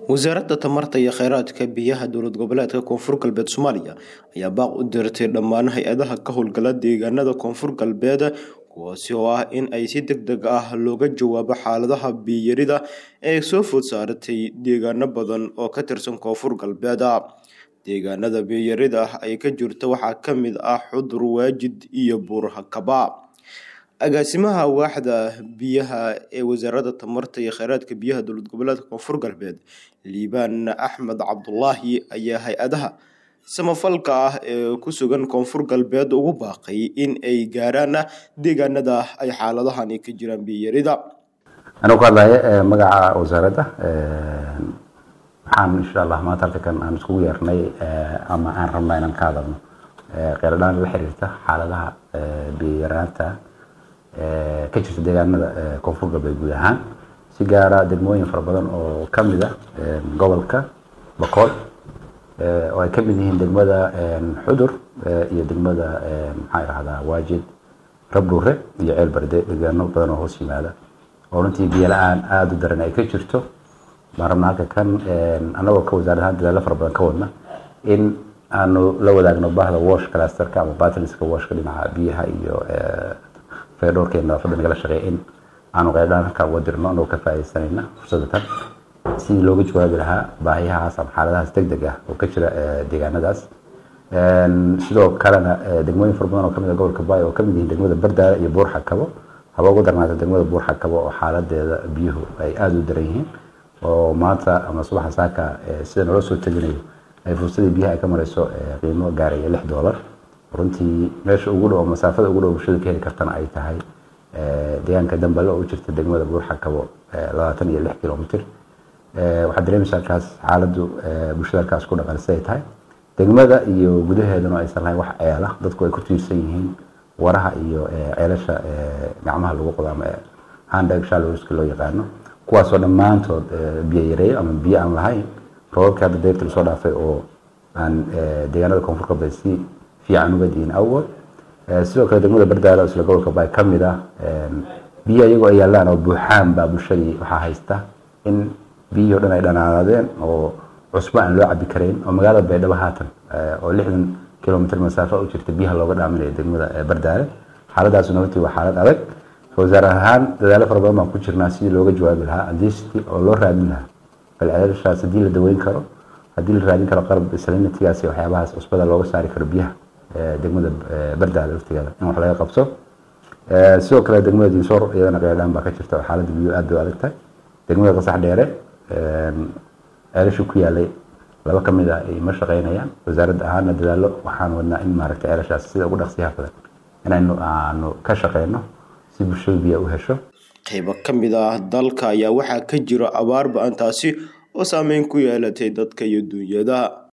wasaaradda tamarta iyo kheyraadka biyaha dowlad goboleedka koonfur galbeed soomaaliya ayaa baaq u dirtay dhammaan hay-adaha ka howlgala deegaanada koonfur galbeed kuwaasi oo ah in ay si deg deg ah looga jawaabo xaaladaha biyarida ee soo food saaratay deegaano badan oo ka tirsan koonfur galbeed deegaanada biyarida ah ay ka jirto waxaa ka mid ah xudur waajid iyo buurhakaba agaasimaha waaxda biyaha ee wasaaradda tamarta iyo kheyraadka biyaha dowlad goboleedka koonfur galbeed liibaan axmed cabdulaahi ayaa hay-adaha samafalka ah ee ku sugan koonfur galbeed ugu baaqay in ay gaaraan deegaanada ay xaaladahani ka jiraan biyarida anuu ku hadlaya magaca wasaaradda waxaan insha allah maanta halkan aan iskugu yeernay ama aan rabnaa inaan ka hadalno kheyradhaan la xiriirta xaaladaha biyaraanta ka jirta deegaanada koonfur galbeed guud ahaan si gaara degmooyin fara badan oo ka mid ah gobolka bakool oo ay ka mid yihiin degmada xudur iyo degmada maxaa idhahdaa waajid rabdhuure iyo ceel barde deegaano badan oo hoos yimaada oo runtii biyo la-aan aada u daran ay ka jirto baan rabnaa halka kan annagoo ka wasaarad ahaan dadaalo fara badan ka wadna in aanu la wadaagno bahda wash clusterka ama batlska washka dhinaca biyaha iyo feedhoorka nadaafadda nagala shaqeeya in aanu qeybdhaan halkaa uga dirno anagoo ka faaidaysanayna fursadda tan sidii looga jawaabi lahaa baahiyahaas ama xaaladahaas deg deg ah oo ka jira deegaanadaas sidoo kalena degmooyin fara badan oo kamid ah gobolka baay oo kamid yihiin degmada bardaale iyo buur xakabo haba ugu darnaata degmada buur xakabo oo xaaladeeda biyuhu ay aada u daran yihiin oo maanta ama subaxa saaka sida naloo soo teginayo ay fursadii biyaha ay ka marayso qiimo gaaraya lix doolar runtii meesha ugu dhow masaafada ugu dhow bulshada ka heli kartana ay tahay deegaanka dambale oo u jirta degmada buur xakabo labaatan iyo lix kilomitr waxaad dareemaysaa halkaas xaaladdu bulshada halkaas ku dhaqan siday tahay degmada iyo gudaheedana aysan lahayn wax ceela dadku ay ku tiirsan yihiin waraha iyo ceelasha gacmaha lagu qodo ama handeg shalowska loo yaqaano kuwaasoo dhammaantood biyo yareeyo ama biyo aan lahayn roobabkii hadda dayrta lasoo dhaafay oo aan deegaanada koonfur galbeed si fiican uga diin awgood sidoo kale degmada bardaale oo isla gobolka baay ka mid ah biyo iyagoo ay yaallaan oo buuxaan baa bulshadii waxaa haysta in biyihii o dhan ay dhanaanaadeen oo cusbo aan loo cabi karayn oo magaalada baydhabo haatan oo lixdan kilomitr masaafa u jirta biyaha looga dhaaminayo degmada bardaale xaaladaasuna runtii waa xaalad adag wasaar ahaan dadaalo fara badan baan ku jirnaa sidii looga jawaabi lahaa adist oo loo raadin lahaa bal ceelashaas haddii la daweyn karo haddii la raadin karo qalab salinatigaas iyo waxyaabahaas cusbada looga saari karo biyaha degmada bardaale laftigeeda in wax laga qabto sidoo kale degmada dinsoor iyadana qeydhaan baa ka jirta oo xaaladda biyuhu aad bay u adag tahay degmada qasax dheere ceelashii ku yaalay laba ka mid ah ay ma shaqeynayaan wasaaradda ahaana dadaalo waxaan wadnaa in maaragtay ceelashaas sida ugu dhaqsiyaha badan inaynu aanu ka shaqeyno si bulshadu biya u hesho qaybo ka mid ah dalka ayaa waxaa ka jira abaar ba-an taasi oo saameyn ku yeelatay dadka iyo duunyada